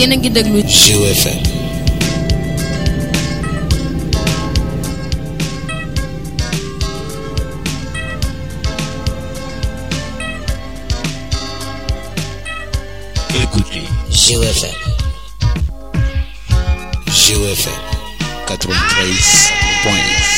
yéen a ngi déglu GFM Écoutez GFM GFM 93.1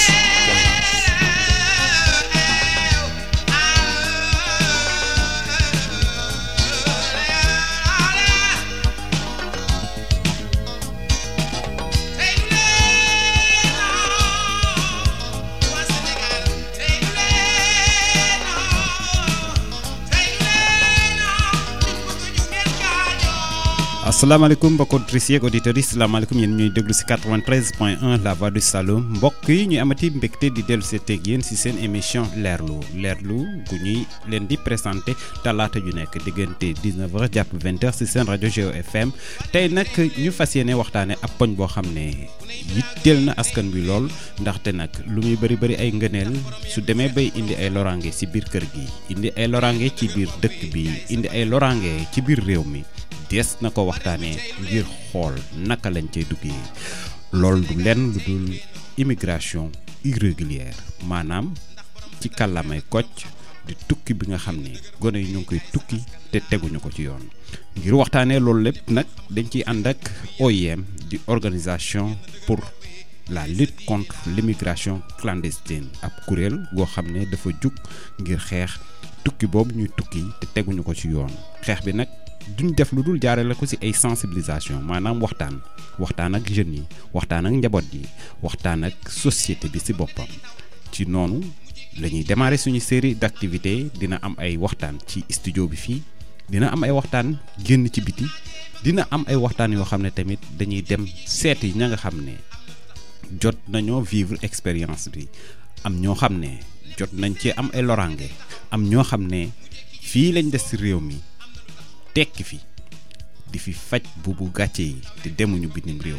asalaamaaleykum mbokk auditrices yeeg auditeurs yi salaamaaleykum yéen ñuy déglu si 93 point 1 la voix du Saloum mbokk yi ñuy amati mbégte di dellu see teg yéen si seen émission leerlu leerlu gu ñuy leen di présenté talaata ju nekk diggante 19h jàpp 20h si seen rajo Géo FM tey nag ñu fas yéene waxtaane ab poñ boo xam ne yitteel na askan bi lool ndaxte nag lu muy bëri bëri ay ngëneel su demee bay indi ay loraange si biir kër gi indi ay loraange ci biir dëkk bi indi ay loraange ci biir réew mi. des na ko waxtaanee ngir xool naka lañ cay duggee loolu du lenn lu dul immigration irrégulière maanaam ci kàllaamay kocc di tukki bi nga xam ne gone yi ñu ngi koy tukki te teguñu ko ci yoon ngir waxtaanee loolu lépp nag dañ ciy ànd ak OIM di organisation pour la lutte contre l'immigration clandestine ab kuréel goo xam ne dafa jug ngir xeex tukki boobu ñuy tukki te teguñu ko ci yoon xeex bi nag duñ def lu dul jaarale ko ci ay sensibilisation maanaam waxtaan waxtaan ak jeunes yi waxtaan ak njaboot yi waxtaan ak société bi ci boppam ci noonu la ñuy démarrer suñu série d'activités dina am ay waxtaan ci studio bi fii dina am ay waxtaan génn ci biti dina am ay waxtaan yoo xam ne tamit dañuy dem seeti ña nga xam ne jot nañoo vivre expérience bi am ñoo xam ne jot nañ ci am ay loraange am ñoo xam ne fii lañ des ci réew mi tekki fi di fi faj buubu gàcce yi te demuñu bitim réew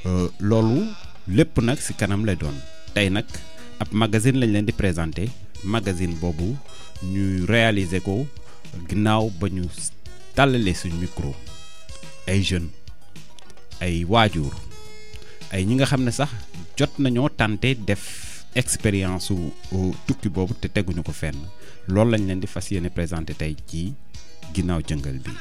loolu lépp nag ci kanam lay doon tey nag ab magazine lañ leen di présenter magazine boobu ñuy réaliser ko ginnaaw ba ñu tàllalee suñ micro ay jeunes ay waajur ay ñi nga xam ne sax jot nañoo tànte def expérience su tukki boobu te teguñu ko fenn loolu lañ leen di fas yéene présenter tey ci ginnaaw jëngal bi.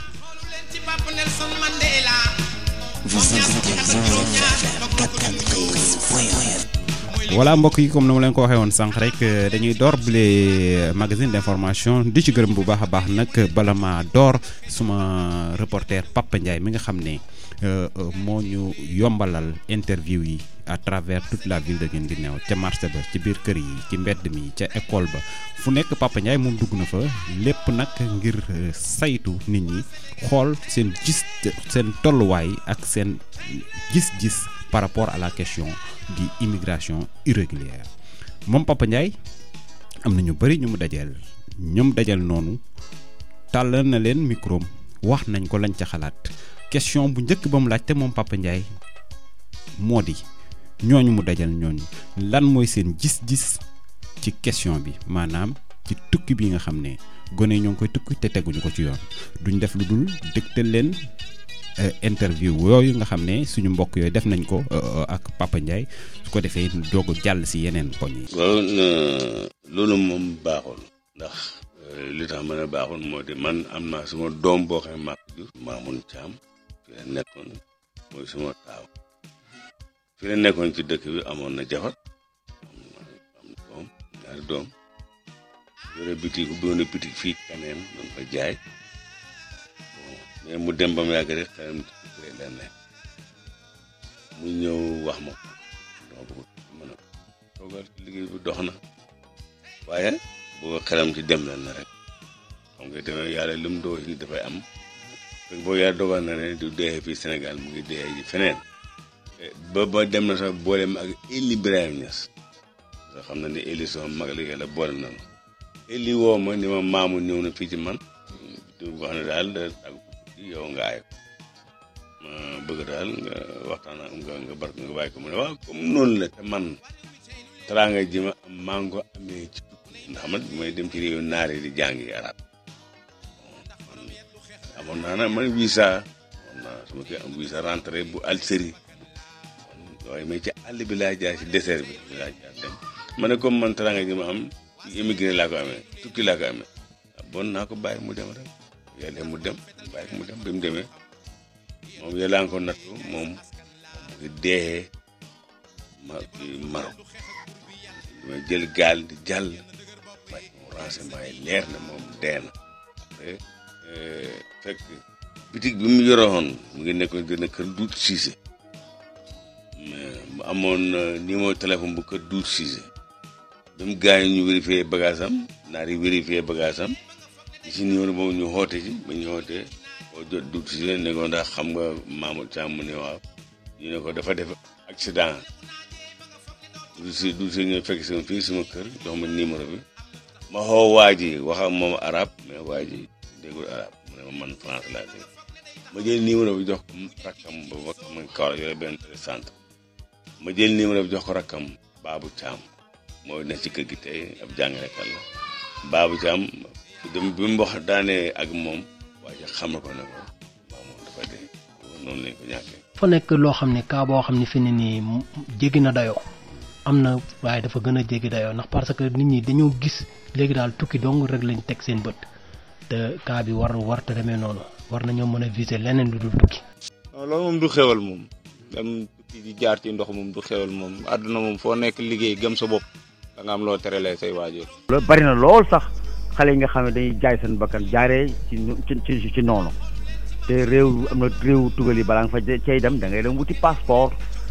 voilà mbokk yi comme na ma leen ko waxee woon sànq rek dañuy door bile magazine d'information di ci gërëm bu baax a baax nag bala ma door suma reporter Papa Ndiaye mi nga xam ne moo ñu yombalal interview yi à travers toute la ville de Guinguinéo ca marché ba ci biir kër yi ci mbedd mi ca école ba fu nekk Papa Ndiaye moom dugg na fa lépp nag ngir saytu nit ñi xool seen gis seen tolluwaay ak seen gis-gis par rapport à la question di immigration irrégulière moom Papa Ndiaye am na ñu bëri ñu mu dajeel ñoom dajal noonu tàllal na leen micro wax nañ ko lañ ca xalaat question bu njëkk ba mu laajte moom Papa Ndiaye moo di ñooñu mu dajal ñooñu lan mooy seen gis-gis ci question bi maanaam ci tukki bi nga xam ne gone ñoo ngi koy tukki te teguñu ko ci yoon duñ def lu dul dëgtal leen interview yooyu nga xam ne suñu mbokk yooyu def nañ ko ak Papa Ndiaye su ko defee doog jàll si yeneen poñ yi. waaw loolu moom baaxul ndax li tax mën a baaxul moo di man am naa suma doom boo xam ne maa ko jur Mamoun Thiam fi la nekkoon mooy suma taaw fi la nekkoon ci dëkk bi amoon na jabar am am doom ñaari doom yore bitig bu doon bitig fii kaneen doon ko jaay mais mu dem ba mu yàgg rek xelam ci tukkee leen ne mu ñëw wax ma ko dama bëgg mën a toogal liggéey bi dox na waaye boo xelam ci dem leen na rek xam nga demee yàlla lu mu dogal ni dafay am fekk boo yàlla dogal na ne du dee fii Sénégal mu ngi dee ji feneen ba ba dem na sax boole ma ak Eli Ibrahima Niass nga xam na ne Eli sama mag la yàlla boole nañu Eli woo ma ni ma maamu ñëw na fii ci man di wax ne daal da tàggu yow nga aay ma bëgg daal nga waxtaan ak nga nga bar nga bàyyi ko mu ne waaw comme noonu la te man teraanga ji ma am maa ngi ko amee ci tukki ndax man bi may dem ci réewu naar yi di jàngi arab man amoon naa nag man visa amoon naa su ma koy am visa rentré bu Algérie waaye mais ci àll bi laa jaar ci désert bi bi laa jaar dem ma ne comme man teraanga ji ma am ci immigré laa ko amee tukki laa ko amee bon naa ko bàyyi mu dem rek yàlla mu dem bàyyi ko mu dem bi mu demee moom yàlla nga ko nattu moom mu ngi deexee ma Maroc ma jël gaal di jàll waaye mu renseignement yi leer na moom dee na après fekk bitig bi mu yoroon mu ngi nekkoon gën a kër duut siise mu amoon numéro téléphone bu kër duut siise ba mu gaañu ñu vérifié bagage am naar yi vérifié bagage am ci numéro boobu ñu xoote ci ba ñu xootee boo jot duut siise ne ko ndax xam nga Mamadou Thiam mu ne waaw ñu ne ko dafa def accident du si du si ñëw fekk sama fii sama kër jox ma numéro bi ma xoo waa ji wax ak moom arab mais waa ji déggul arab mu ne ma man France laa dégg ma jël numéro bi jox ko rakkam ba ba ma kaw la yore benn centre ma jël numéro bi jox ko rakkam Babou Thiam moo ne ci kër gi tey ab jàngalekat la Babou Thiam dem bi mu wax daanee ak moom waa ji xamal ko ne ko maa moom dafa dee noonu lañ ko ñàkkee. fa nekk loo xam ne cas boo xam ne fi ne nii jéggi na dayoo am na waaye dafa gën a jéggi dayoo ndax parce que nit ñi dañoo gis léegi daal tukki dong rek lañ teg seen bët te cas bi war war te demee noonu war nañoo mën a viser leneen lu dul tukki. non loolu moom du xewal moom dem tukki di jaar ci ndox moom du xewal moom àdduna moom foo nekk liggéey gëm sa bopp da nga am loo terelee say waajur. loolu bari na lool sax xale yi nga xam ne dañuy jaay seen bakkan jaaree ci ci ci noonu te réew am na réew tugal yi balaa nga fa cay dem da ngay dem wuti passeport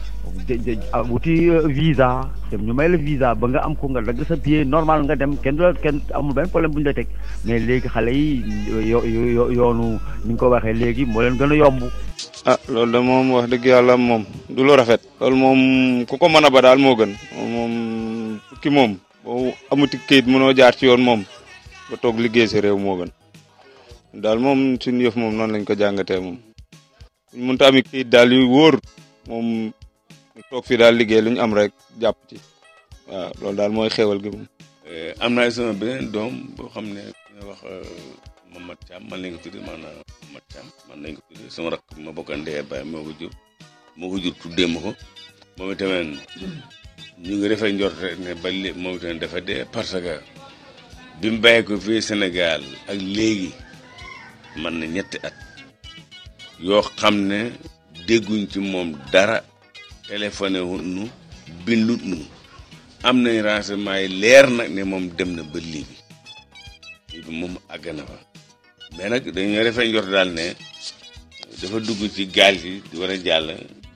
wuti visa dem ñu may la visa ba nga am ko nga dagg sa billet normal nga dem kenn du la kenn amul benn problème bu ñu la teg mais léegi xale yi yo yoonu ni nga ko waxee léegi moo leen gën a yomb. ah loolu de moom wax dëgg yàlla moom du lu rafet. loolu moom ku ko mën a ba daal moo gën moom tukki moom boo amuti kayit mënoo jaar ci yoon moom ba toog liggéey si réew moo gën daal moom suñu yëf moom noonu lañ ko jàngatee moom buñ mënta ami kayit daal yu wóor moom toog fii daal liggéey lu ñu am rek jàpp ci waaw loolu daal mooy xéwal gi moom. am naa sama beneen doom boo xam ne ñu wax Mamad Thiam man lañ ko tuddee maanaam Mamad Thiam man lañ ko tuddee sama rakk ma bokk ndey baay moo ko jur moo ko jur tuddee ma ko moom itamit ñu ngi defee njort rek ne ba léegi moom itamit dafa dee parce que bi mu bàyyi ko fii Sénégal ak léegi man na ñetti at yoo xam ne dégguñ ci moom dara téléphoné wu nu bindut nu am nañ renseignement yi leer nag ne moom dem na ba léegi lii bi moom àgg na fa mais nag dañoo defee njort daal ne dafa dugg ci gaal gi di war a jàll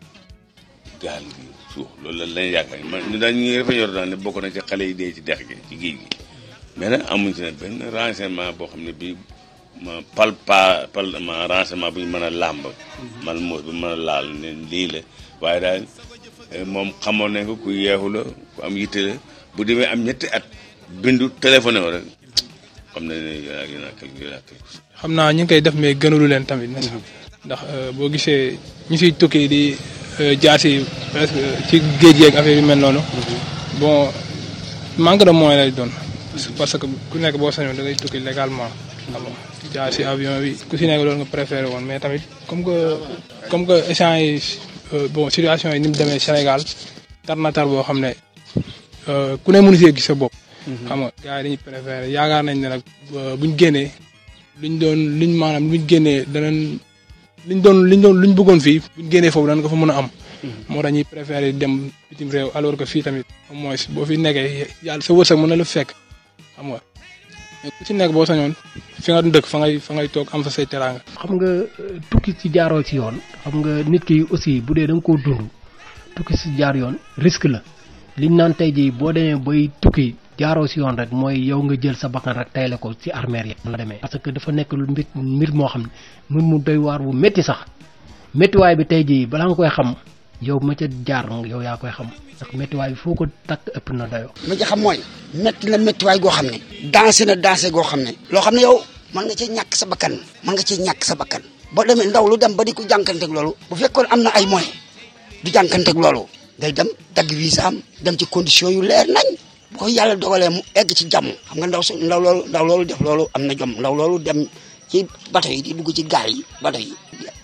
gaal gi suux loolu la lañ yaakaar man ñu daal ñu ngi defee njort daal ne bokk na ci xale yi dee ci dex gi ci géej gi mais nag amuñ ci ne benn renseignement boo xam ne bii ma pal pa pal ma renseignement bu ñu mën a làmb man moo bu mën a laal ne lii la waaye daal moom xamoon nañ ko ku yeexu la ku am yitte la bu demee am ñetti at bindu téléphoné wo rek xam na ne yéen a yéen a quelque yéen a quelque xam naa ñu ngi koy def mais gënalu leen tamit ndax boo gisee ñu siy tukki di jaar si presque ci géej yeeg affaire yu mel noonu bon manque de moyen lay doon parce que ku nekk boo sañoon da ngay tukki légalement xam nga jaar si avion bi ku si nekk loolu nga préféré woon mais tamit comme que comme que échange yi bon situation yi ni mu demee Sénégal tar na tar boo xam ne ku ne mënu see gis sa bopp. xam nga gars yi dañuy préféré yaakaar nañ ne nag buñ génnee luñ doon luñ maanaam luñ génnee danañ liñ doon liñ doon luñ bëggoon fii buñ génnee foofu danañ ko fa mën a am. moo tax ñuy préféré dem bitim réew alors que fii tamit au moins boo fi nekkee yàlla sa wërsëg mën na la fekk xam nga mais ku ci nekk boo sañoon fi nga dëkk fa ngay fa ngay toog am fa say teraanga. xam nga tukki ci jaaroo ci yoon xam nga nit ki aussi bu dee da nga koo dund tukki si jaar yoon risque la liñ naan tey jii boo demee bay tukki jaaroo si yoon rek mooy yow nga jël sa bakkan rek tayle ko ci armeer yi la demee parce que dafa nekk lu mbir mbir moo xam ne mbir mu doy waar bu métti sax méttiwaay bi tey jii balaa nga koy xam yow ma ca jaar yow yaa koy xam ndax méttiwaay bi foo ko takk ëpp na dayoo. ma ci xam mooy métti na méttiwaay goo xam ne dansé na dansé goo xam ne loo xam ne yow mën nga cee ñàkk sa bakkan mën nga cee ñàkk sa bakkan boo demee ndaw lu dem ba di ko jànkanteeg loolu bu fekkoon am na ay moyens du jànkanteeg loolu day dem dagg visa am dem ci condition yu leer nañ bu ko yàlla dogalee mu egg ci jàmm xam nga ndaw su ndaw loolu ndaw loolu def loolu am na jom ndaw loolu dem ci bato yi di dugg ci gaal yi bato yi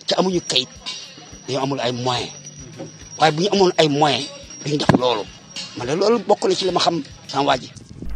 te amuñu kayit dañoo amul ay moyen waaye bu ñu amoon ay moyen duñu def loolu man de loolu bokk na ci li ma xam sama waa ji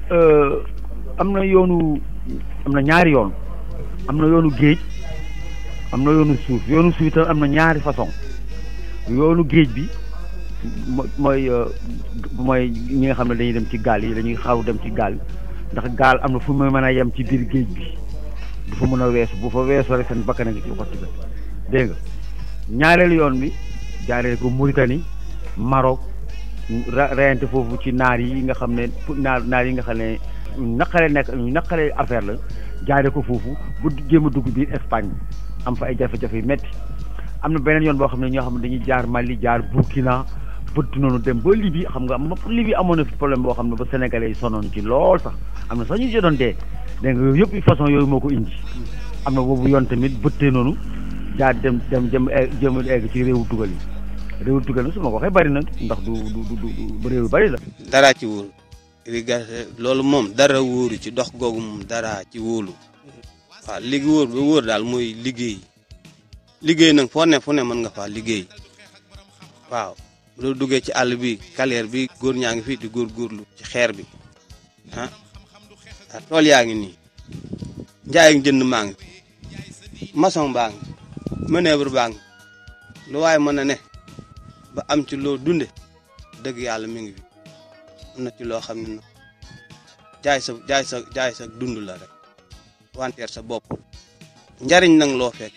am na yoonu am na ñaari yoon am na yoonu géej am na yoonu suuf yoonu suuf itam am na ñaari façon yoonu géej bi mo- mooy euh, mooy ñi nga xam ne dañuy dem ci gaal yi dañuy xaw dem ci gaal ndax gaal am na fu mu mën a yem ci biir géej bi du fa mën a weesu bu fa weesoo rek seen bakkan a ngi ci xotti ba dégg nga ñaareelu yoon bi jaaree ko Mauritanie Maroc ra- reyante foofu ci naar yi nga xam ne pour naar naar yi nga xam ne ñu naqare nekk ñu naqare affaire la jaaree ko foofu bu jéem a dugg biir Espagne am fa ay jafe-jafe yu métti am na beneen yoon boo xam ne ñoo xam ne dañuy jaar Mali jaar Burkina bëtt noonu dem ba Libye xam nga am Libye amoon na fi problème boo xam ne ba Sénégalais yi sonoon ci lool sax am na sax ñu ci doon dee dégg nga yooyu yëpp façon yooyu moo ko indi am na boobu yoon tamit bëttee noonu jaar dem dem jëm egg jëm egg ci réewu tugal yi réewu tugal yi su ma ko waxee bari na ndax du du du du réew yu bari la. dara ci wóolu irrigation loolu moom dara wóoru ci dox googu moom dara ci wóolu waaw léegi wóor ba wóor daal mooy liggéey liggéey nag foo ne fu ne mën nga faa liggéey waaw loolu duggee ci àll bi carrière bi góor ñaa ngi fi di góorgóorlu ci xeer bi ah ah tool yaa ngi nii njaay ak jënd maa ngi fi maçon baa ngi manœuvre baa ngi lu waaye mën a ne ba am ci loo dunde dëgg yàlla mi ngi fi am na ci loo xam ne nag jaay sa jaay sa jaay sa dund la rek wanteer sa bopp njariñ nag loo fekk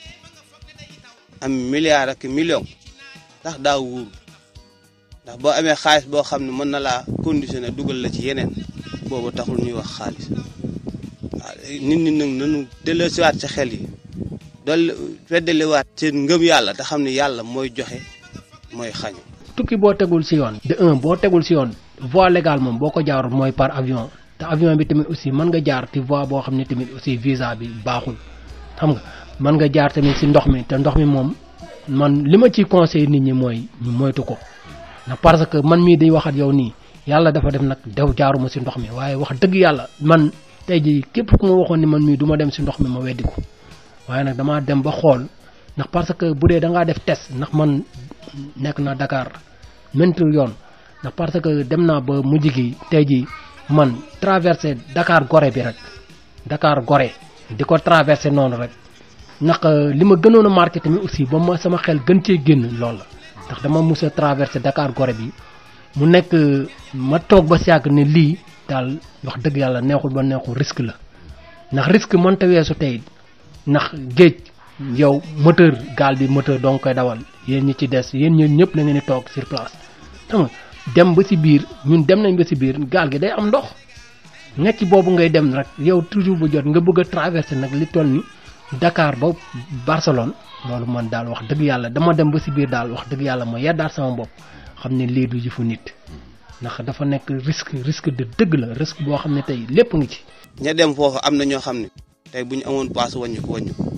am milliard ak million ndax daa wóoru ndax boo amee xaalis boo xam ne mën na laa conditionné dugal la ci yeneen boobu taxul ñuy wax xaalis waaw nit ñi nag nanu delloosiwaat sa xel yi dool feddaliwaat seen ngëm yàlla te xam ne yàlla mooy joxe mooy xañe tukki boo tegul si yoon de un boo tegul si yoon voie légale moom boo ko jaarul mooy par avion te avion bi tamit aussi mën nga jaar ci voie boo xam ne tamit aussi visa bi baaxul xam nga mën nga jaar tamit si ndox mi te ndox mi moom man li ma ciy conseil nit ñi mooy ñu moytu ko na parce que man mii di wax ak yow nii yàlla dafa def nag dew jaaruma si ndox mi waaye wax dëgg yàlla man tey jii képp ku ma waxoon ni man mii du ma dem si ndox mi ma weddi ko waaye nag damaa dem ba xool ndax parce que bu dee da ngaa def test ndax man nekk na Dakar mentu yoon ndax parce que dem naa ba mujj gi tey jii man traversé Dakar Gorée bi rek Dakar Gorée di ko traversé noonu rek ndax li ma gënoon a marqué tamit aussi ba ma sama xel gën cee génn loolu la ndax dama mus a traversé Dakar Gorée bi mu nekk ma toog ba si yàgg ne lii daal wax dëgg yàlla neexul ba neexul risque la ndax risque mënta weesu tey ndax géej yow moteur gaal bi moteur dong koy dawal yéen ñi ci des yéen ñun ñëpp la ngeen di toog sur place xam nga dem ba si biir ñun dem nañ ba si biir gaal gi day am ndox ngecc boobu ngay dem rek yow toujours bu jot nga bëgg a traversé nag li toll ni Dakar ba Barcelone loolu man daal wax dëgg yàlla dama dem ba si biir daal wax dëgg yàlla ma yeddaat sama bopp xam ne lii du jëfu nit ndax dafa nekk risque risque de dëgg la risque boo xam ne tey lépp ngi ci. ña dem foofu am na ñoo xam ne tey bu ñu amoon paas wàññi ko wàññi ko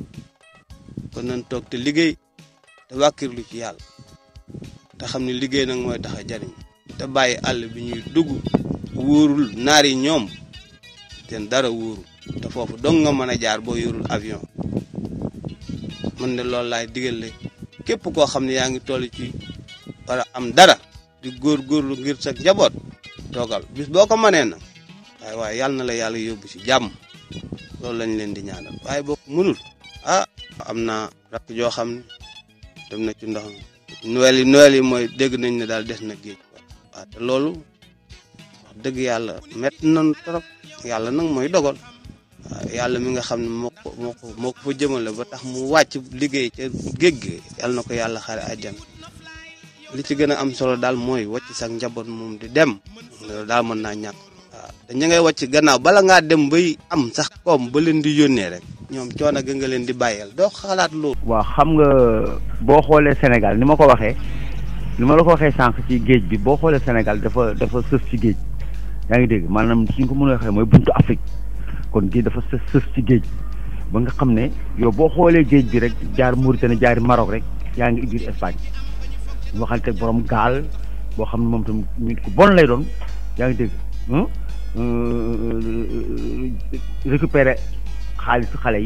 kon nañ toog te liggéey te wàkkirlu ci yàlla te xam ne liggéey nag mooy tax a jariñ te bàyyi àll bi ñuy dugg wóorul naar yi ñoom seen dara wóorul te foofu dong nga mën a jaar boo yorul avion man de loolu laay digale képp koo xam ne yaa ngi toll ci war a am dara di góor-góorlu ngir sa njaboot toogal bis boo ko mënee nag waaye waaye yàlla na la yàlla yóbbu ci jàmm loolu lañ leen di ñaanal waaye boo ko mënul ah am naa rakk joo xam ne dem na ci ndox mi Noël yi Noël yi mooy dégg nañ ne daal des na géej waaw te loolu wax dëgg yàlla métti nañu trop yàlla nag mooy dogal waaw yàlla mi nga xam ne moo ko moo ko moo ko fa jëmale ba tax mu wàcc liggéey ca géej gi yàlla na ko yàlla xare àjjana li ci gën a am solo daal mooy wàcc sax njaboot moom di dem loolu daal mën naa ñàkk waaw te ña ngay wàcc gannaaw bala ngaa dem bay am sax koom ba leen di yónnee rek ñoom coono ga nga leen di bàyyeel doo xalaat loolu. waaw xam nga boo xoolee Sénégal ni ma ko waxee ni ma la ko waxee sànq ci géej bi boo xoolee Sénégal dafa dafa sës ci géej yaa ngi dégg maanaam suñ ko mën a waxee mooy buntu Afrique kon géej dafa sës sës ci géej ba nga xam ne yow boo xoolee géej bi rek jaar Mauritanie jaari Maroc rek yaa ngi biir Espagne ñu waxante borom gaal boo xam ne moom tam nit ku bon lay doon yaa ngi dégg récupérer xaalisu xale yi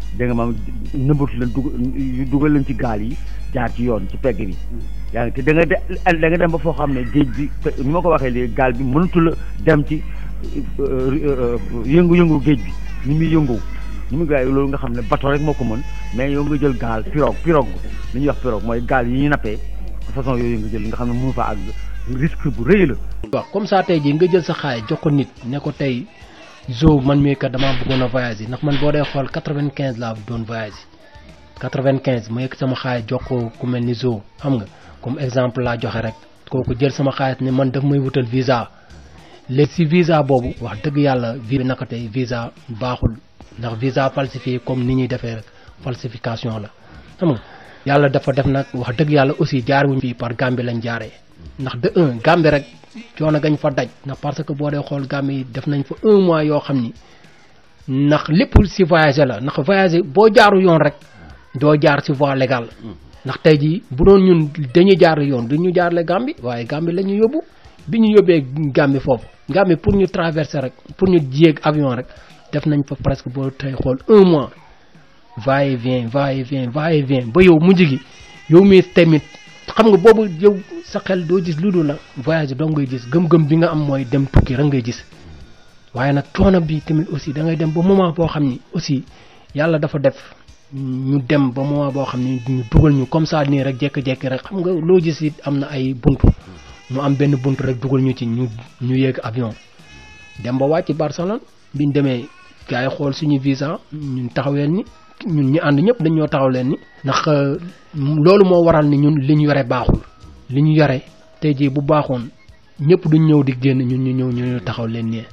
da nga maam nëbbatu leen dug dugal leen ci gaal yi jaar ci yoon ci pegg bi yaa ngi te da nga de da nga dem ba foo xam ne géej bi ni ma ko waxee léegi gaal bi mënatu la dem ci yëngu-yëngu géej bi ni muy yëngu ni muy gaay loolu nga xam ne bateau rek moo ko mën mais yow nga jël gaal pirogue pirogue li ñuy wax pirogue mooy gaal yi ñuy nappee façon yooyu nga jël nga xam ne mënu fa àgg risque bu rëy la waaw comme ça tey jii nga jël sa xaay jox ko nit ne ko tey zo man mii kat damaa bëggoon a voyage ndax man boo dee xool quatre-vingt-quinze laa doon voyage quatre-vingt-quinze ma yëkk sama xaay jox ko ku mel ni zo xam nga comme exemple laa joxe rek kooku jël sama xaalis ne man daf may wutal visa léegi si visa boobu wax dëgg yàlla vi bi naka tey visa baaxul ndax visa falsifié comme ni ñuy defee rek falsification la xam nga yàlla dafa def nag wax dëgg yàlla aussi jaar wuñ fii par Gambie lañ jaaree ndax de un Gambie rek coono gañ fa daj ndax parce que boo dee xool Gambie yi def nañ fa un mois yoo xam ni ndax lépp si voyagé la ndax voyagé boo jaaru yoon rek doo jaar si voie légale ndax tey jii bu doon ñun dañuy jaar yoon du ñu jaarle Gambie waaye Gambie la ñu yóbbu bi ñu yóbbee Gambie foofu Gambie pour ñu traverser rek pour ñu yéeg avion rek def nañ fa presque boo tey xool un mois va et vient va et vient va et vient ba yow mujj gi yow mi tamit xam nga boobu yow sa xel doo gis lu dul la voyage doo ngay gis gëm-gëm bi nga am mooy dem tukki rek ngay gis waaye nag coono bi tamit aussi da ngay dem ba moment boo xam ni aussi yàlla dafa def ñu dem ba moment boo xam ni ñu dugal ñu comme ça nii rek jékki-jékki rek xam nga loo gis it am na ay buntu mu am benn buntu rek dugal ñu ci ñu ñu yéeg avion dem ba wàcc Barcelone biñ demee gars yi xool suñu visa ñun taxaween ni ñun ñu ànd ñëpp dañ ñoo taxaw leen ni ndax loolu moo waral ni ñun li ñu yore baaxul li ñu yore tey jii bu baaxoon ñëpp duñ ñëw di génn ñun ñu ñëw ñu taxaw leen nii.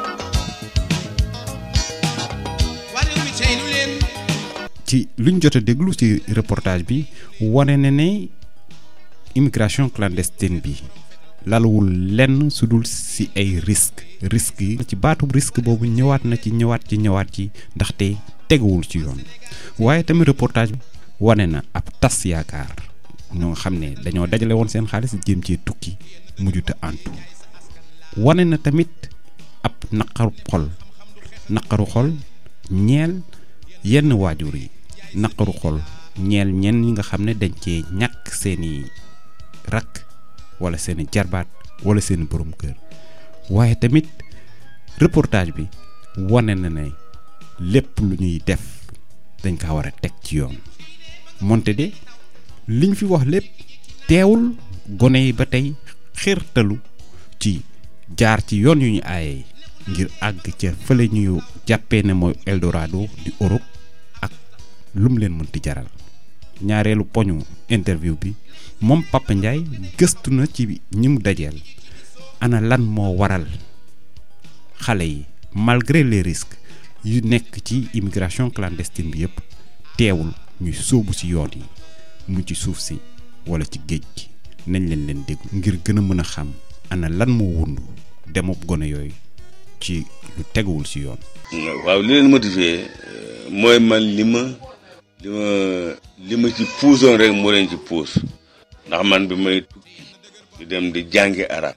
ci luñ jot a déglu ci reportage bi wane na ne immigration clandestine bi lalawul lenn su dul si ay risque risque yi ci baatub risque boobu ñëwaat na ci ñëwaat ci ñëwaat ci ndaxte teguwul ci yoon waaye tamit reportage bi wane na ab tas yaakaar ñoo nga xam ne dañoo dajale woon seen xaalis jéem cee tukki mujjuta antu wane na tamit ab naqaru xol naqaru xol ñeel yenn waajur yi naqaru xol ñeel ñenn ñi nga xam ne dañ cee ñàkk seeni rakk wala seeni jarbaat wala seeni borom kër waaye tamit reportage bi wane na ne lépp lu ñuy def dañ kaa war a teg ci yoon moonte de liñ fi wax lépp teewul gone yi ba tey xirtalu ci jaar ci yoon yu ñu aaye ngir àgg ca fële ñuy jàppee ne mooy Eldorado di Europe ak lum leen mënti jaral ñaareelu poñu interview bi moom Papa Ndiaye gëstu na ci ñi mu dajeel ana lan moo waral xale yi malgré les risques yu nekk ci immigration clandestine bi yëpp teewul ñuy sóobu ci yoon yi mu ci suuf si wala ci géej gi nañ leen leen déglu ngir gën a mën a xam ana lan moo wundu demub gone yooyu ci lu teguwul ci yoon. waaw li leen motivé mooy man li ma li ma li ma ci puusoon rek moo leen ci puus ndax man bi may tukki di dem di jàngi arab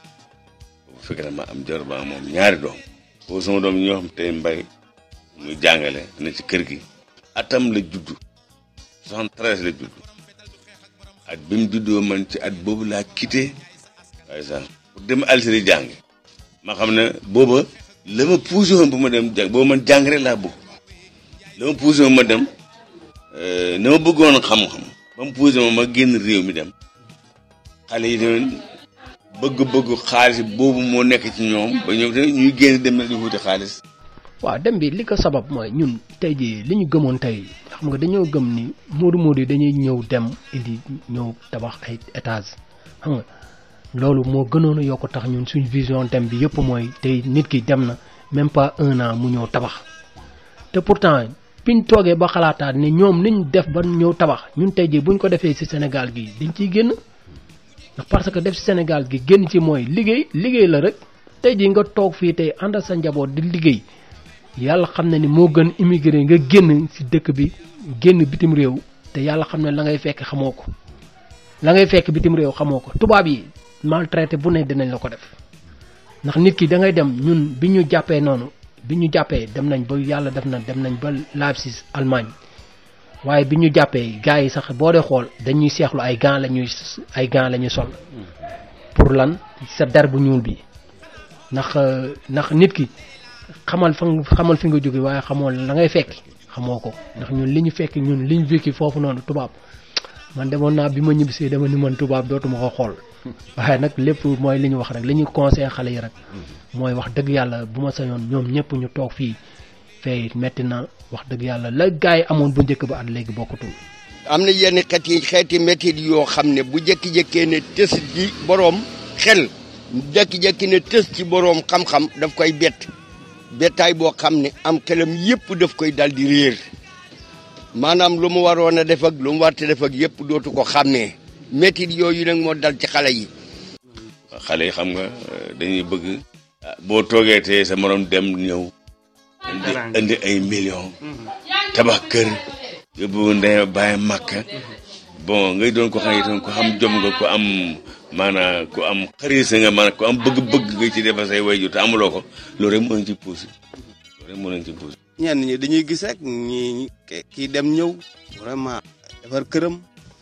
bu fekkee ne ma am jor ba moom ñaari doom boobu sama doom ñoo xam tey mbay muy jàngale ne ci kër gi atam la juddu soixante-treize la juddu at bi mu juddoo man ci at boobu laa quitté waaye sax pour dem Algérie jàngi ma xam ne booba la ma poussé woon bu ma dem jàng booba man jàng rek laa bëgg la ma poussé woon ma dem na ma bëggoon xam-xam ba mu poussé ma ma génn réew mi dem xale yi tamit bëgg-bëgg xaalis boobu moo nekk ci ñoom ba ñoom tamit ñuy génn dem na di wuti xaalis waaw dem bi li ko sabab mooy ñun tey jii li ñu gëmoon tey xam nga dañoo gëm ni moodu moodu yi dañuy ñëw dem indi ñëw tabax ay étage xam nga loolu moo gënoon a yokk tax ñun suñ vision dem bi yëpp mooy tey nit ki dem na même pas un an mu ñëw tabax te pourtant biñ toogee ba xalaataat ne ñoom niñ def ba ñëw tabax ñun tey jii buñ ko defee ci Sénégal gi dañ ciy génn ndax parce que def ci Sénégal gi génn ci mooy liggéey liggéey la rek tey jii nga toog fii tey ànd sa njaboot di liggéey yàlla xam na ni moo gën immigré nga génn ci dëkk bi génn bitim réew te yàlla xam ne la ngay fekk xamoo ko la ngay fekk bitim réew xamoo ko tubaab yi maltraité bu ne dinañ la ko def ndax nit ki da ngay dem ñun bi ñu jàppee noonu bi ñu jàppee dem nañ ba yàlla def na dem nañ ba Leipzig Allemagne waaye bi ñu jàppee gars yi sax boo dee xool dañuy seexlu ay gants la ñuy ay gants la ñuy sol pour lan sa der bu ñuul bi ndax ndax nit ki xamal fa xamal fi nga jóge waaye xamoo la ngay fekki xamoo ko ndax ñun li ñu fekki ñun li ñu vécu foofu noonu tubaab man demoon naa bi ma ñibbisee dama ni man tubaab dootuma ko xool waaye nag lépp mooy li ñu wax rek li ñu conseillé xale yi rek mooy wax dëgg yàlla bu ma sañoon ñoom ñëpp ñu toog fii fee metti na wax dëgg yàlla la gars yi amoon bu njëkk ba at léegi bokkutul. am na yenn xeet yi xeeti métit yoo xam ne bu jékki-jékkee ne tës ci boroom xel jékki-jékki ne tës ci boroom xam-xam daf koy bett bettaay boo xam ne am xelam yëpp daf koy dal di réer maanaam lu mu waroon a def ak lu mu warte def ak yëpp dootu ko xàmmee métit yooyu nag moo dal ci xale yi. xale yi xam nga dañuy bëgg boo toogee te sa morom dem ñëw indi indi ay millions tabax kër yóbbu ndey bàyyi màkka bon ngay doon ko xam ne itam ku xam jom nga ku am maanaam ku am xarit nga maanaam ku am bëgg-bëgg nga ci defal say wayjur te amuloo ko loolu rek moo leen ci poussé loolu rek moo leen ci poussé ñenn ñi dañuy gis rek ñi kii dem ñëw vraiment defar këram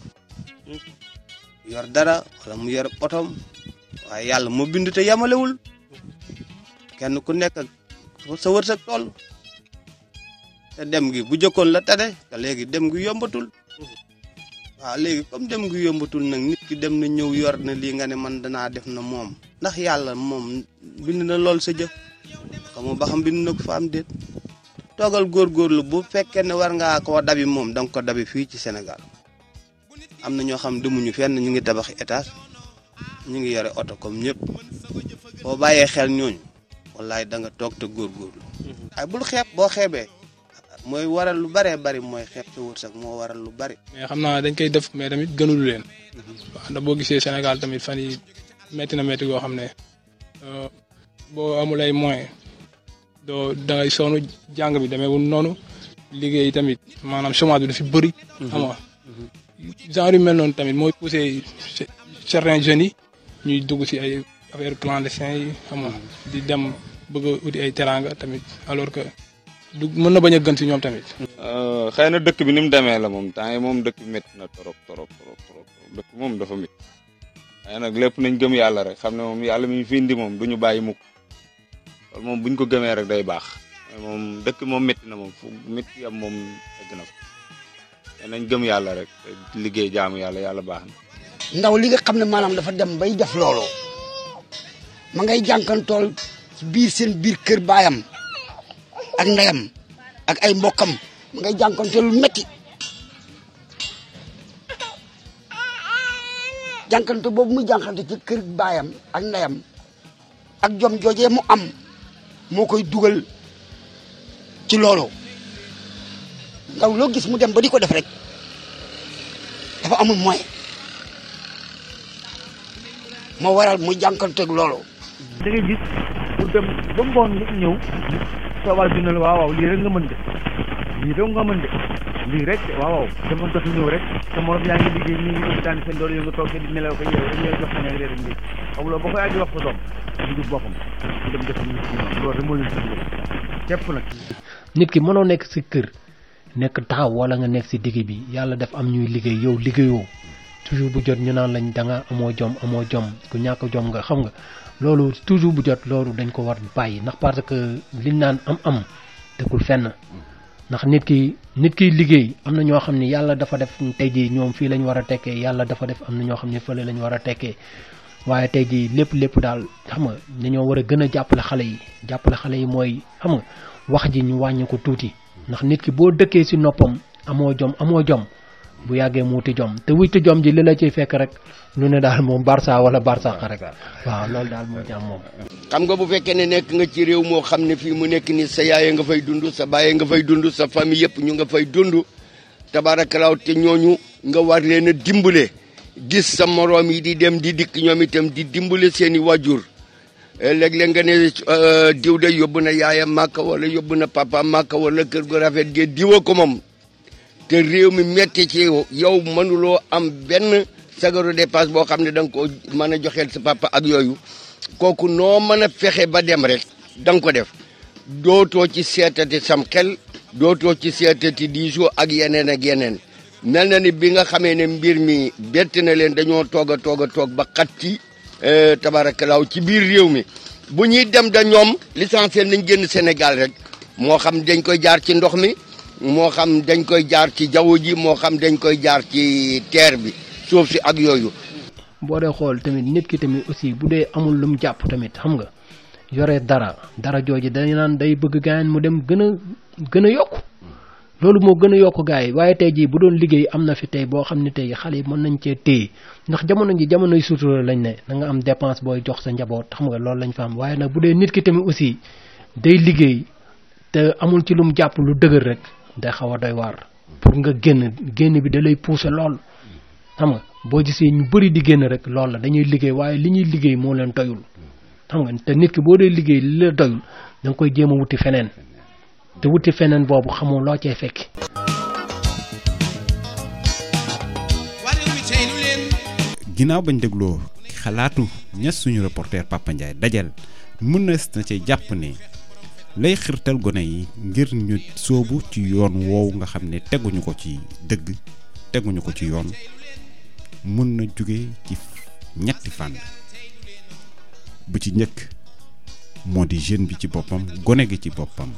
yor dara wala mu yor otom waaye yàlla moo bind te yamalewul kenn ku nekk ak sa wërsëg tool te dem gi bu jëkkoon la tane te léegi dem gi yombatul waaw léegi comme dem gi yombatul nag nit ki dem na ñëw yor na lii nga ne man danaa def na moom ndax yàlla moom bind na lool sa jëf xamoo ba xam bind na ko fa am déet toogal góorgóorlu bu fekkee ne war ngaa koo dabi moom danga ko dabi fii ci Sénégal am na ñoo xam demuñu fenn ñu ngi tabax étage ñu ngi yore oto comme ñëpp boo bàyyee xel ñooñu wallaay da nga toog te góorgóorlu ay bul xeeb boo xeebee mooy waral lu baree bari mooy xeeb sa wërsëg moo waral lu bari. mais xam naa dañ koy def mais tamit gënulu leen waaw ndax boo gisee Sénégal tamit fan yi métti na métti goo xam ne boo amul ay moyens doo da ngay sonn jàng bi demeewul noonu liggéey tamit maanaam chômage bi dafa bëri. xam nga genre yu mel noonu tamit mooy poussé certains jeunes yi ñuy dugg si ay affaire clandestin yi xam nga di dem bëgg a uti ay teranga tamit alors que du mën na bañ a gën si ñoom tamit. xëy na dëkk bi ni mu demee la moom temps yi moom dëkk bi métti na trop trop trop trop dëkk moom dafa métti waaye nag lépp nañ gëm yàlla rek xam ne moom yàlla mi ñu fi indi moom du ñu bàyyi mukk loolu moom bu ñu ko gëmee rek day baax moom dëkk moom métti na moom fu métti am moom egg na fa te nañ gëm yàlla rek liggéey jaamu yàlla yàlla baax na. ndaw li nga xam ne maanaam dafa dem bay def loolu ma ngay jànkantool ci biir seen biir kër baayam ak ndeyam ak ay mbokkam ma ngay jànkantool lu metti jànkante boobu muy jànkante ci kër baayam ak ndeyam ak jom joojee mu am moo koy dugal ci loolu ndaw loo gis mu dem ba di ko def rek dafa amul moyen moo waral muy jànkanteeg loolu. da ngay gis pour dem ba ngoon nga ñëw soo waa dina la waaw waaw lii rek nga mën de lii rek nga mën de lii rek de waaw waaw dama dox ñëw rek te morom yaa ngi liggéey ñu ngi daan seen doole yow nga toog di nelaw ko yow rek ñooy jox nañ ak réer ndéeg xamuloo ba ko yaa di wax ko doom mu jub boppam mu dem def ñu ci ñoom loolu rek moo leen si dugal képp nag nit ki mënoo nekk si kër nekk taxaw wala nga nekk si digg bi yàlla def am ñuy liggéey yow liggéeyoo toujours bu jot ñu naan lañ da nga amoo jom amoo jom ku ñàkk jom nga xam nga loolu toujours bu jot loolu dañ ko war bàyyi ndax parce que liñ naan am-am dëkkul fenn ndax nit ki nit kiy liggéey am na ñoo xam ne yàlla dafa def tey jii ñoom fii lañ war a tekkee yàlla dafa def am na ñoo xam ne fële lañ war a tekkee waaye tey jii lépp lépp daal xam nga dañoo war a gën a jàppale xale yi jàppale xale yi mooy xam nga wax ji ñu wàññi ko tuuti ndax nit ki boo dëkkee si noppam amoo jom amoo jom bu yàggee mu wuti jom te wuti jom ji li la ciy fekk rek lu ne daal moom Barça wala Barça rek waaw loolu daal moo ci am moom. xam nga bu fekkee ne nekk nga ci réew moo xam ne fii mu nekk ni sa yaay nga fay dund sa baay nga fay dund sa famille yëpp ñu nga fay dund tabaarakalaaw te ñooñu nga war leen a dimbale gis sa moroom yi di dem di dikk ñoom itam di dimbale seen i wajur léeg-léeg nga ne diw de yóbbu na yaayam màkka wala yóbbu na papa màkka wala kër gu rafet ge diwa ko moom te réew mi metti ci yow mënuloo am benn sagaru dépasse boo xam ne da nga ko mën a joxeel sa papa ak yooyu kooku noo mën a fexe ba dem rek da nga ko def dootoo ci seetati sam xel dootoo ci seetati diisoo ak yeneen ak yeneen mel na ni bi nga xamee ne mbir mi bett na leen dañoo toog a toog a toog ba xat ci tabarakalaaw ci biir réew mi bu ñuy dem da ñoom l'essentiel nañ génn Sénégal rek moo xam dañ koy jaar ci ndox mi moo xam dañ koy jaar ci jaww ji moo xam dañ koy jaar ci terre bi suuf si ak yooyu boo dee xool tamit nit ki tamit aussi bu dee amul lu mu jàpp tamit xam nga yore dara dara jooju dañu naan day bëgg gaañ mu dem gën a gën a yokku loolu moo gën a yokk gars yi waaye tey jii bu doon liggéey am na fi tey boo xam ne tey xale yi mën nañ cee téye ndax jamono ji jamonoy sutura lañ ne da nga am dépense booy jox sa njaboot xam nga loolu lañ fa am waaye nag bu dee nit ki tamit aussi day liggéey te amul ci lu mu jàpp lu dëgër rek day xaw a doy waar pour nga génn génn bi da lay pousser lool xam nga boo gisee ñu bëri di génn rek loolu la dañuy liggéey waaye li ñuy liggéey moo leen doyul xam nga te nit ki boo dee liggéey li la doyul da nga koy jéem a wuti feneen te wuti feneen boobu xamoo loo cee fekki. ginnaaw bañ dégloo xalaatu ña suñu reporter Papa Ndiaye dajal mën na na ci jàpp ne lay xirtal gone yi ngir ñu soobu ci yoon woowu nga xam ne teguñu ko ci dëgg teguñu ko ci yoon mën na jóge ci ñetti fànn bu ci njëkk moo di jeune bi ci boppam gone gi ci boppam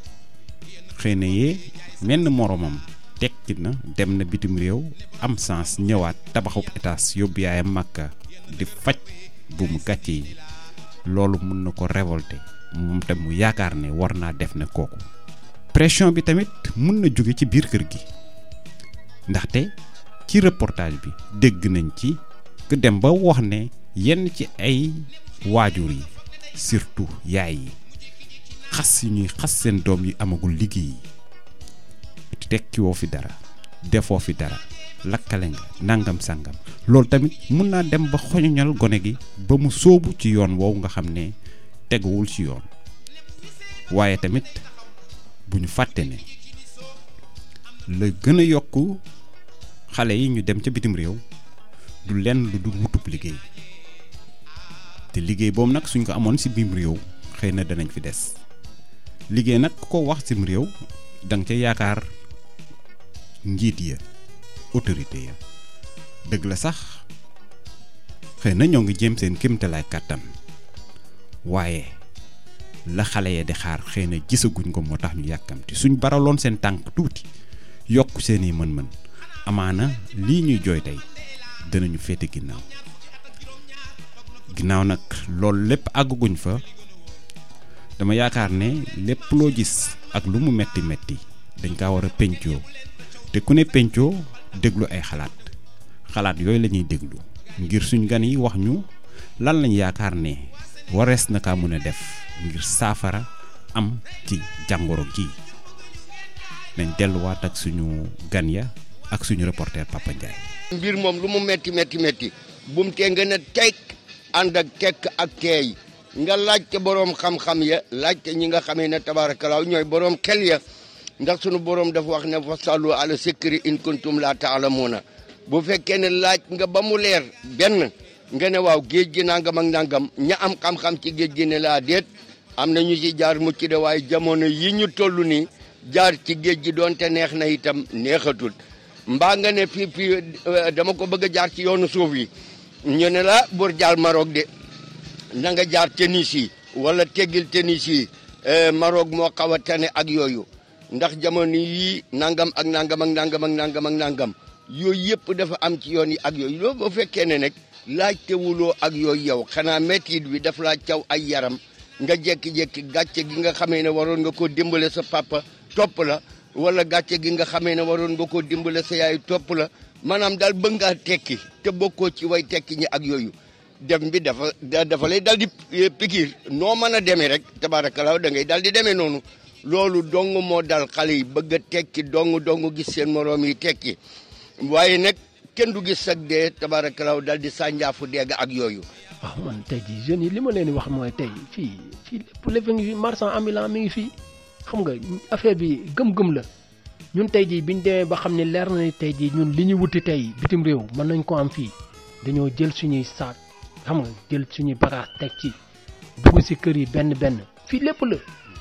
xëy na yee menn moromam tekki na dem na bitim réew am sens ñëwaat tabaxub étage yóbbu yaayam màkka di faj bu mu gàcce yi loolu mun na ko révolter moom tam mu yaakaar ne war naa def na kooku pression bi tamit mun na jóge ci biir kër gi ndaxte ci reportage bi dégg nañ ci ku dem ba wax ne yenn ci ay waajur yi surtout yaay yi xas yi ñuy xas seen doom yi amagul liggéey yi tekki woo fi dara defoo fi dara lakkale nga nangam sangam loolu tamit mun naa dem ba xoñoñal gone gi ba mu sóobu ci yoon woowu nga xam ne teguwul ci yoon waaye tamit bu ñu fàtte ne la gën a yokk xale yi ñu dem ca bitim réew du lenn lu dul wutub liggéey te liggéey boobu nag suñ ko amoon ci biim réew xëy na danañ fi des liggéey nag ku ko wax cim réew da nga ca yaakaar njiit ya autorité ya dëgg la sax xëy na ñoo ngi jéem seen kéemtalaay kàttan waaye la xale ya di xaar xëy na gisaguñ ko moo tax ñu yàkkamti suñ baraloon seen tànk tuuti yokk seeni mën-mën amaana lii ñuy jooy tey danañu féete ginnaaw ginnaaw nag loolu lépp àgguguñ fa dama yaakaar ne lépp loo gis ak lu mu metti metti dañ kaa war a pencoo te ku ne pencoo déglu ay xalaat xalaat yooyu la ñuy déglu ngir suñ gan yi wax ñu lan lañ yaakaar ne warees na kaa mën a def ngir saafara am ci jàngoro gi nañ delluwaat ak suñu gan ya ak suñu reporter Papa Ndiaye. mbir moom lu mu metti metti metti bum tee nga ne tekk ànd ak tekk ak teey nga laajte boroom xam-xam ya laajte ñi nga xamee ne tabaarakalaaw ñooy boroom xel ya ndax sunu boroom dafa wax ne fasalu ala sikri in kuntum la taalamuuna bu fekkee ne laaj nga ba mu leer benn nga ne waaw géej gi nangam ak nangam ña am xam-xam ci géej gi ne laa déet am na ñu ci jaar mucc de waaye jamono yi ñu toll nii jaar ci géej gi doonte neex na itam neexatul mbaa nga ne fii fii dama ko bëgg a jaar ci yoonu suuf yi ñu ne la bur jaal Maroc de na nga jaar tennis yi wala teggil tennis yi Maroc moo xaw a tane ak yooyu ndax jamono yii nangam ak nangam ak nangam ak nangam ak nangam yooyu yëpp dafa am ci yoon yi ak yooyu loolu boo fekkee ne nag laajtewuloo ak yooyu yow xanaa métit bi daf laa caw ay yaram nga jékki-jékki gàcce gi nga xamee ne waroon nga koo dimbale sa papa topp la wala gàcce gi nga xamee ne waroon nga koo dimbale sa yaay topp la maanaam daal bëgg ngaa tekki te bokkoo ci way tekki ñi ak yooyu dem bi dafa dafa lay dal di pikiir noo mën a demee rek tabaarakallaa da ngay dal di demee noonu loolu dong moo dal xale yi bëgg a tekki dong dong gis seen moroom yi tekki waaye nag kenn du gis sag dee tabaarakallaa dal di sànjaafu deeg ak yooyu. waaw man tey jii jeunes yi li ma leen di wax mooy tey fii fii lépp lépp ngi fi marchand ambulant mi ngi fii xam nga affaire bi gëm-gëm la ñun tey jii biñ demee ba xam ne leer na ni tey jii ñun li ñu wuti tey bitim réew mën nañ ko am fii dañoo jël suñuy saak xam nga jël suñuy bagage teg ci dugg si kër yi benn benn fii lépp la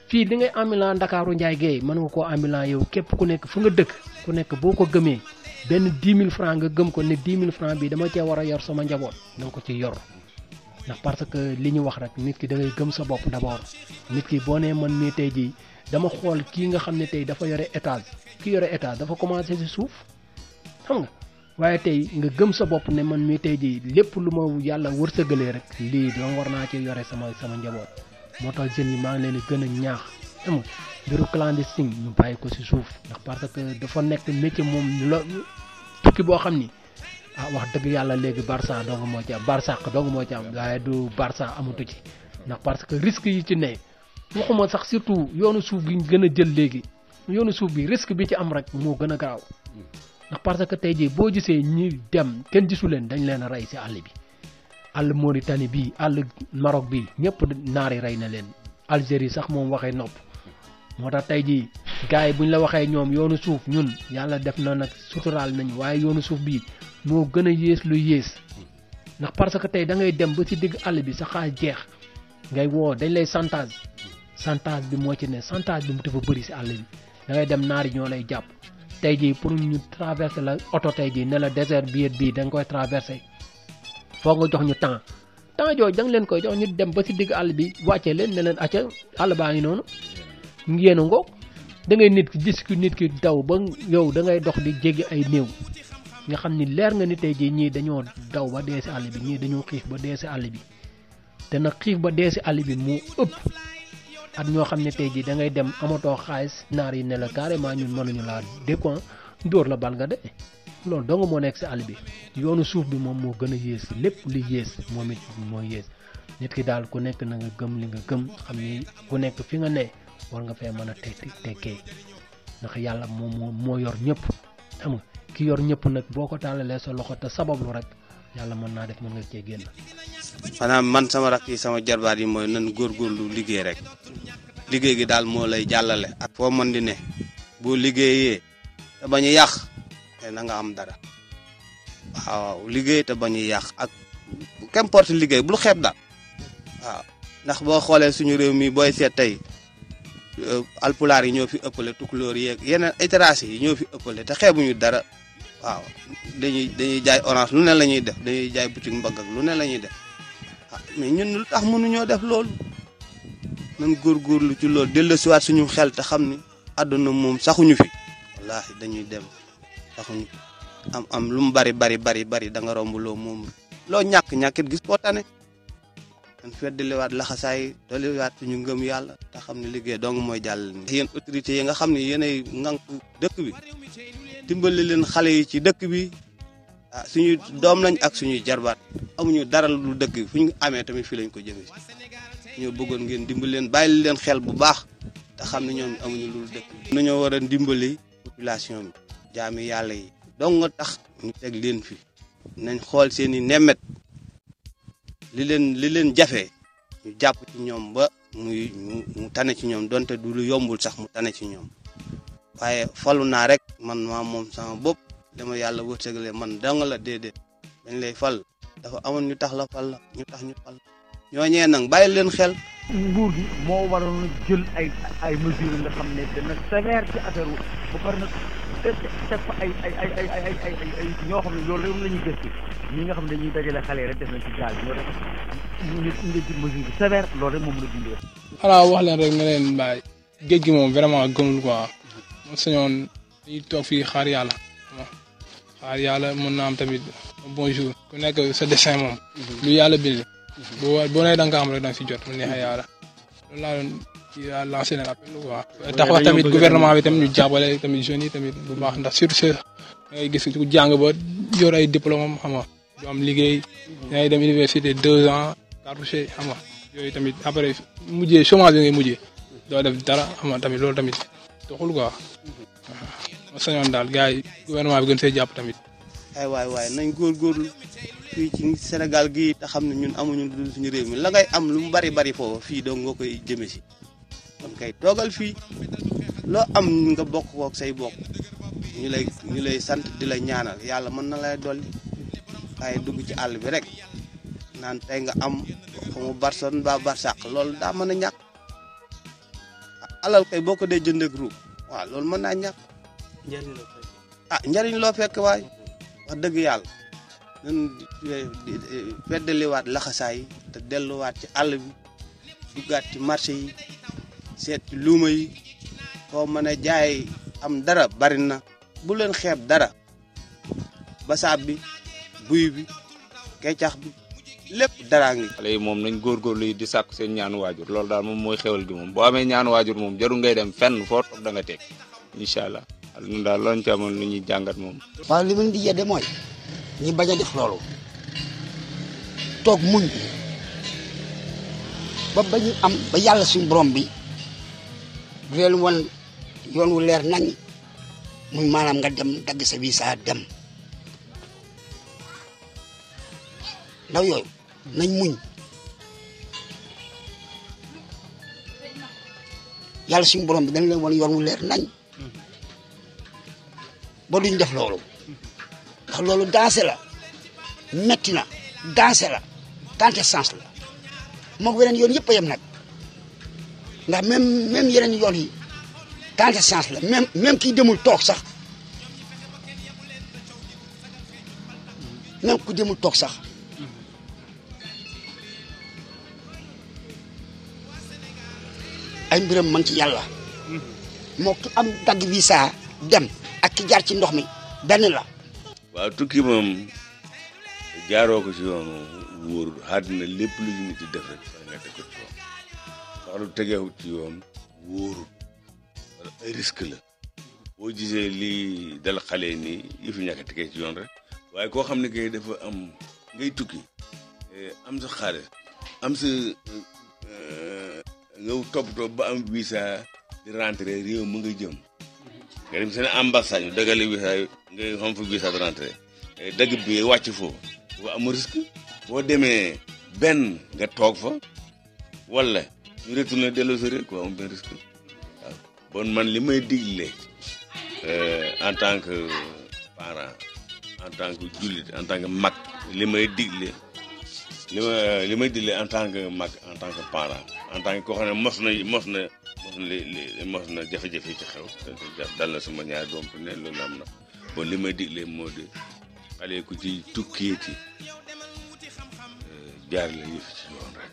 fii di ngay ambulant Ndakaaru Njaay Géey mën nga koo ambulant yow képp ku nekk fu nga dëkk ku nekk boo ko gëmee benn 10 000 francs nga gëm ko ne 10 000 francs bi dama cee war a yor sama njaboot da nga ko ci yor ndax parce que li ñu wax rek nit ki da ngay gëm sa bopp d'abord nit ki boo nee man mii tey jii dama xool kii nga xam ne tey dafa yore étage ki yore étage dafa commencé ci suuf xam nga waaye tey nga gëm sa bopp ne man mii tey jii lépp lu ma yàlla wërsëgalee rek lii dama war naa ci yore sama sama njaboot moo tax jeunes yi maa ngi leen di gën a ñaax xam nga mbiru clandestine ñu bàyyi ko ci suuf ndax parce que dafa nekk métier moom lo tukki boo xam ni ah wax dëgg yàlla léegi Barça dong moo ci am Barsaq dong moo ci am waaye du Barça amatu ci ndax parce que risque yi ci ne waxuma sax surtout yoonu suuf bi ñu gën a jël léegi yoonu suuf bi risque bi ci am rek moo gën a garaaw ndax parce que tey jii boo gisee ñi dem kenn gisu leen dañ leen a rey ci àll bi àll Mauritanie bii àll Maroc bii ñëpp naari rey na leen Algérie sax moom waxee nopp moo tax tey jii gars yi buñ la waxee ñoom yoonu suuf ñun yàlla def na nag suturaal nañu waaye yoonu suuf bii moo gën a yées lu yées ndax parce que tey da ngay dem ba ci digg àll bi sa xaalis jeex ngay woo dañ lay chantage chantage bi moo ci ne chantage bi mu dafa bëri ci àll bi da ngay dem naari ñoo lay jàpp tey jii pour ñu traverser la oto tey jii ne la désert bii bii da nga koy traverser foog nga jox ñu temps temps jooju da nga leen koy jox ñu dem ba ci digg àll bi wàccee leen ne leen acca àll baa ngi noonu ngeen a ngoog da ngay nit ki gis ki nit ki daw ba yow da ngay dox di jéggi ay néew nga xam ni leer nga ni tey jii ñii dañoo daw ba dee ci àll bi ñii dañoo xiif ba dee ci àll bi te nag xiif ba dee ci àll bi moo ëpp at ñoo xam ne tey jii da ngay dem amatoo xaalis naar yi ne la carrément ñun mënuñu laa décoin dóor la bal nga de loolu dong moo nekk ci àll bi yoonu suuf bi moom moo gën a yées lépp li yées moom it moo yées nit ki daal ku nekk na nga gëm li nga gëm xam ni ku nekk fi nga ne war nga fee mën a te tekkee ndax yàlla moom moo moo yor ñëpp xam nga ki yor ñëpp nag boo ko tàllalee sa loxo te sabablu rek yàlla mën naa def mën nga cee génn. xanaa man sama rakk yi sama jarbaat yi mooy nan góorgóorlu liggéey rek liggéey gi daal moo lay jàllale ak foo mën di ne boo liggéeyee te bañ a yàq te na nga am dara waaw liggéey te bañ a yàq ak qu'importe liggéey bul xeeb daal waaw ndax boo xoolee suñu réew mi booy seet tey alpulaar yi ñoo fi ëppale tukulóor yeeg yeneen étranger yi ñoo fi ëppale te xeebuñu dara waaw dañuy dañuy jaay orange lu ne la ñuy def dañuy jaay boutique mbagg ak lu ne la ñuy def ah mais ñun lu tax mënuñoo def loolu nan góorgóorlu ci loolu delloosiwaat suñu xel te xam ni àdduna moom saxuñu fi wallaahi dañuy dem saxuñu fi am am lu mu bari bari bari bari da nga romb loo moom loo ñàkk ñàkkit gis boo tane man feddaliwaat laxasaay doliwaat suñu ngëm yàlla te xam ne liggéey dong mooy jàll ni yéen autorités yi nga xam ne yéenay ŋànk dëkk bi dimbali leen xale yi ci dëkk bi ah suñu doom lañ ak suñuy jarbaat amuñu dara lu dëkk bi fu ñu amee tamit fii lañ ko jëmee si ñoo bëggoon ngeen dimbali leen bàyyi leen xel bu baax te xam ne ñoom amuñu lu dëkk bi nañoo war a dimbali population bi jaami yàlla yi dong nga tax ñu teg leen fi nañ xool seeni nemmet li leen li leen jafe ñu jàpp ci ñoom ba muy mu tane ci ñoom donte du lu yombul sax mu tane ci ñoom waaye falu naa rek man maa moom sama bopp dama yàlla wërsëgale man dong la déedéet dañ lay fal dafa amoon ñu tax la fal la ñu tax ñu fal ñooñee nag bàyyi leen xel. nguur gi moo waroon jël ay ay mesures nga xam ne dana sévère ci affaire wu ba pare nag teg teg fa ay ay ay ay ay ay ay ay ñoo xam ne loolu rek la ñuy gëstu ñi nga xam ne dañuy dajale xale rek def na ci gaal ñoo rek ñu ñu nga jël mesure bi sévère loolu rek moom la dundee. xanaa wax leen rek nga leen bàyyi géej gi moom vraiment gënul quoi moom sañoon dañuy toog fii xaar yàlla xaar yàlla mën na am tamit bonjour ku nekk sa dessin moom lu yàlla bind boo boo nee da nga ko am rek da nga si jot mu neexee yàlla loolu laa doon ci lancé leen appel quoi tax wax tamit gouvernement bi tamit ñu jàppale tamit jeunes yi tamit bu baax ndax surtout da ngay gis ku jàng ba yor ay diplôme am xam nga du am liggéey da ngay dem université deux ans cartouché xam nga yooyu tamit après mujjee chômage bi ngay mujjee doo def dara xam nga tamit loolu tamit doxul quoi ma sañoon daal gars yi gouvernement bi gën see jàpp tamit. ay waay waay nañ góorgóorlu fii ci Sénégal gii te xam ne ñun amuñu lu dul suñu réew mi la ngay am lu mu bari bari foofu fii doo nga koy jëme si kon kay toogal fii loo am nga bokk kook say bokk ñu lay ñu lay sant di la ñaanal yàlla mën na lay dolli waaye dugg ci àll bi rek naan tey nga am xamu barson ba barsàq loolu daa mën a ñàkk alal kay boo ko dee jënd ak ruub waaw loolu mën naa ñàkk ah njariñ loo fekk waay wax dëgg yàlla ñun feddaliwaat laxasaay yi te delluwaat ci àll bi duggaat ci marché yi seet ci luuma yi foo mën a jaay am dara bari na bu leen xeeb dara basaab bi buy bi kecax bi lépp daraa ngi xale yi moom nañ góorgóorlu yi di sàkk seen ñaanu waajur loolu daal moom mooy xewal gi moom boo amee ñaanu waajur moom jarul ngay dem fenn foo toog da nga teg incha allah al ñun daal loolu ci amoon lu ñuy jàngat moom. waaw li ma leen di yedde mooy ñi bañ a def loolu toog muñ ba ba ñu am ba yàlla suñu borom bi du leen wan yoon wu leer nañ muy maanaam nga dem dagg sa visa dem ndaw yooyu nañ muñ yàlla suñu borom bi dañ leen wan yoon wu leer nañ ba duñ def loolu ndax loolu dansé la metti na dansé la tante sens la moom weneen yoon yëpp a yem nag ndax même même yeneen yoon yi tante sens la même même kii demul toog sax même ku demul toog sax ay mbiram man ci yàlla moo ki am dagg visa dem ak ki jaar ci ndox mi benn la waaw tukki moom jaaroo ko ci yoon wóorul àddina lépp lu ñu nit di def rek fa nga teg ko ci yoon ndax lu tegeewut ci yoon wóorul wala ay risque la boo gisee lii dal xale nii yi fi ñàkk a tegee ci yoon rek waaye koo xam ne kay dafa am ngay tukki am sa xaalis am sa nga toppatoo ba am visa di rentré réew mu nga jëm nga dem seen ambassade ñu dagale visa nga xam fa visa de rentré dagg bi wàcc foofu boo am risque boo demee benn nga toog fa wala ñu retourné delloo sa réew ko am benn risque waaw bon man li may digle en tant que parent en tant que jullit en tant que mag li may digle li ma li may digle en tant que mag en tant que parent en tant que koo xam ne mos na mos na mos na li mos na jafe-jafe ci xew dal na sama ñaari doom ne loolu am na bon li may digle moo di xale ku ci tukkeeti jaar la yëf ci yoon rek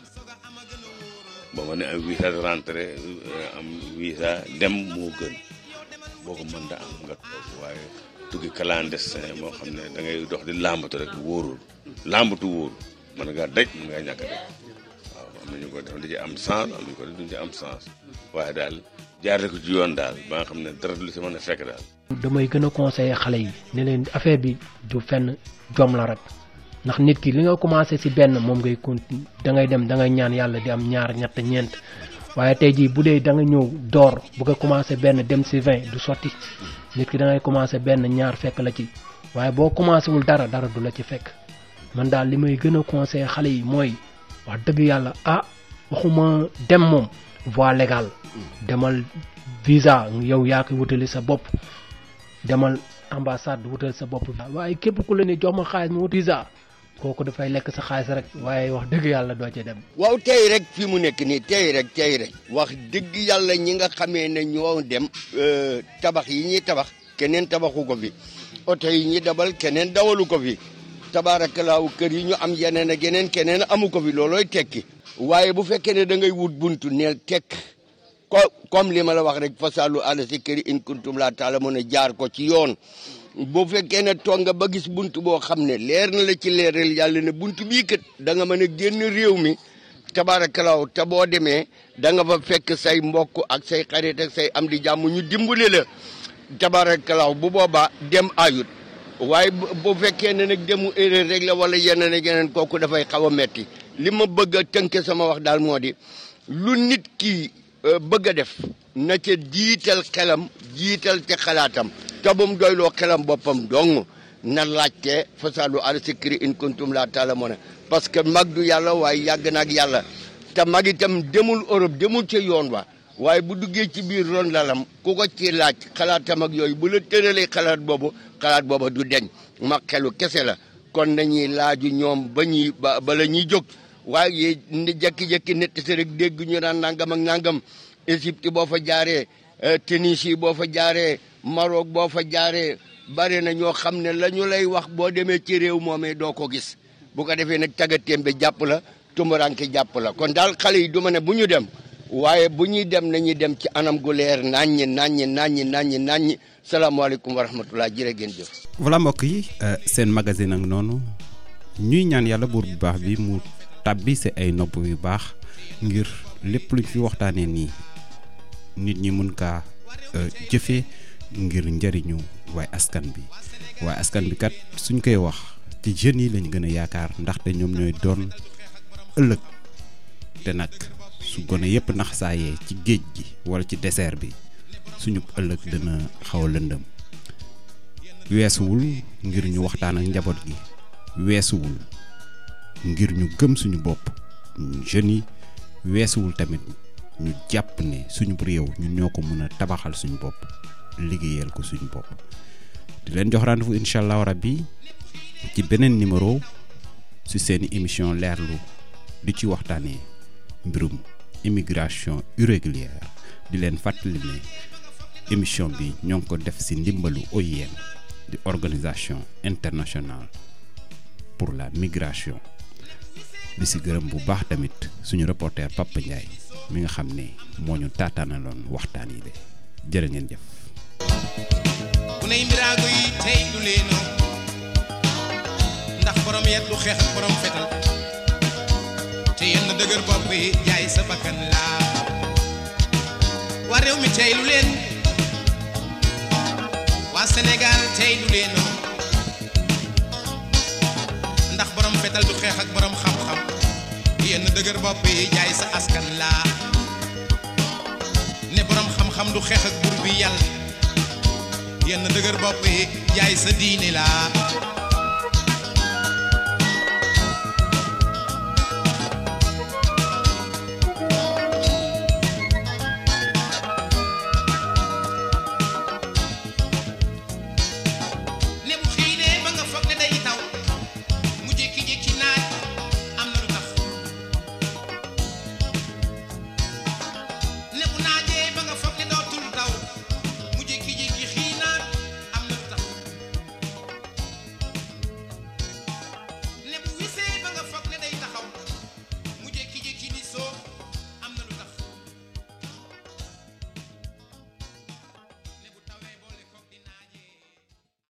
boo ma ne am visa de rentrée am visa dem moo gën boo ko mën da am nga toog waaye tukki clandestin moo xam ne da ngay dox di làmbatu rek wóorul làmbatu wóorul mën ngaa daj mën ngaa ñàkk a daj waaw am na ñu ko def di ci am sens am nañu ko def duñ ci am sens waaye daal jaarale ko ci yoon daal ba nga xam ne dara lu si mën a fekk daal. damay gën a conseiller xale yi ne leen affaire bi du fenn jom la rek ndax nit ki li nga commencé si benn moom ngay continue da ngay dem da ngay ñaan yàlla di am ñaar ñett ñeent waaye tey jii bu dee da nga ñëw door bëgg a commencé benn dem si vingt du sotti nit ki da ngay commencé benn ñaar fekk la ci waaye boo commencé wul dara dara du la ci fekk man daal li may gën a conseiller xale yi mooy wax dëgg yàlla ah waxuma dem moom voie légale demal visa yow yaa koy wutali sa bopp demal ambassade wutal sa bopp waaye képp ku la ne jox ma xaalis ma wut visa kooku dafay lekk sa xaalis rek waaye wax dëgg yàlla doo ci dem waaw tey rek fi mu nekk nii tey rek tey rek wax dëgg yàlla ñi nga xamee ne ñoo dem tabax yi ñuy tabax keneen tabaxu ko fi oto yi ñuy dabal keneen dawalu ko fi tabaarakalaaw kër yi ñu am yeneen ak yeneen keneen amu ko fi loolooy tekki waaye bu fekkee ne da ngay wut buntu neel tekk ko comme li ma la wax rek fasalu ala si këri in kuntum laa taala mën a jaar ko ci yoon bu fekkee ne toog nga ba gis buntu boo xam ne leer na la ci leeral yàlla ne buntu bii kat da nga mën a génn réew mi tabaarakalaaw te boo demee da nga fa fekk say mbokk ak say xarit ak say am di jàmm ñu dimbale la tabaarakalaaw bu boobaa dem ayut waaye bu fekkee ne nag demu erreur rek la wala yeneen ak yeneen kooku dafay xaw a metti li ma bëgg a tënke sama wax daal moo di lu nit ki bëgg a def na ca jiital xelam jiital te xalaatam te bu mu doyloo xelam boppam dong na laajte fasaalu ala sikri in kuntum laa ta'lamuuna parce que mag du yàlla waaye yàgg na ak yàlla te mag itam demul Europe demul ca yoon wa waaye bu duggee ci biir ron lalam ku ko ci laaj xalaatam ak yooyu bu la tëralee xalaat boobu xalaat booba du deñ ma xelu kese la kon nañuy laaju ñoom ba ñuy ba bala ñuy jóg waaye ni jékki-jékki nett si rek dégg ñu naan nangam ak nangam Égypte boo fa jaaree Tunisie boo fa jaaree Maroc boo fa jaaree bare na ñoo xam ne la ñu lay wax boo demee ci réew moomee doo ko gis bu ko defee nag tagatémbe jàpp la tumbaranke jàpp la kon daal xale yi du ma ne bu ñu dem waaye bu ñuy dem nañuy dem ci anam gu leer naññi naññi naññi naññi naññi salaamaaleykum wa rahmatullah jërë ngeen jëf voilà mbokk yi seen magazine ak noonu ñuy ñaan yàlla buur bu baax bi mu tàbbi si ay nopp yu baax ngir lépp luñ fi waxtaanee nii nit ñi mun kaa jëfee ngir njëriñu waaye askan bi waaye askan bi kat suñ koy wax ci jeunes yi lañ gën a yaakaar ndaxte ñoom ñooy doon ëllëg te nag su gone yépp naxsaayee ci géej gi wala ci désert bi suñu ëllëg dina xaw a lëndëm weesuwul ngir ñu waxtaan ak njaboot gi weesuwul ngir ñu gëm suñu bopp jeunes yi weesuwul tamit ñu jàpp ne suñu réew ñun ñoo ko mën a tabaxal suñu bopp liggéeyal ko suñu bopp di leen jox rendez-vous incha allah rabbi ci beneen numéro ci seeni émission leerlu di ci waxtaanee mbirum immigration irrégulière di leen fàttali ne émission bi ñoo ngi ko def ci ndimbalu OIM di organisation internationale pour la migration di ci gërëm bu baax tamit suñu reporter Papa Ndiaye mi nga xam ne moo ñu taataanaloon waxtaan yi de jërë ngeen jëf. ku ney mbiraago yi tey du leeno ndax borom yet du xeex ak borom fetal te yenn dëgër bopp yi jaay sa bakkan laa waa réew mi tey lu leen waa Sénégal tey du leeno ndax borom fetal du xeex ak borom xam-xam yenn dëgër bopp yi jaay sa askan laa ne borom xam-xam du xeex ak bur bi yàlla yenn dëgër bopp yi jaay sa diine laa